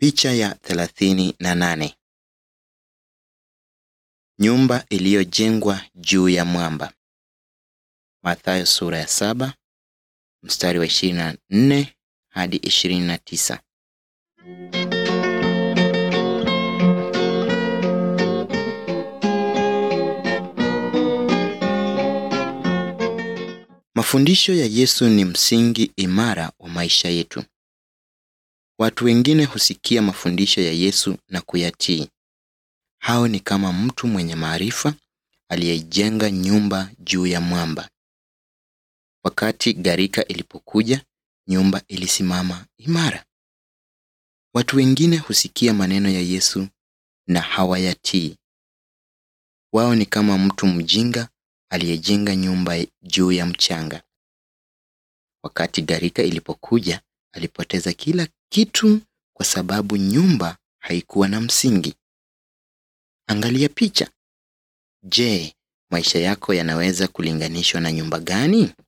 Picha ya thelathini na nane. Nyumba iliyojengwa juu ya mwamba. Mathayo sura ya saba mstari wa ishirini na nne hadi ishirini na tisa. Mafundisho ya Yesu ni msingi imara wa maisha yetu. Watu wengine husikia mafundisho ya Yesu na kuyatii. Hao ni kama mtu mwenye maarifa aliyejenga nyumba juu ya mwamba. Wakati gharika ilipokuja, nyumba ilisimama imara. Watu wengine husikia maneno ya Yesu na hawayatii. Wao ni kama mtu mjinga aliyejenga nyumba juu ya mchanga. Wakati gharika ilipokuja, alipoteza kila kitu kwa sababu nyumba haikuwa na msingi. Angalia picha. Je, maisha yako yanaweza kulinganishwa na nyumba gani?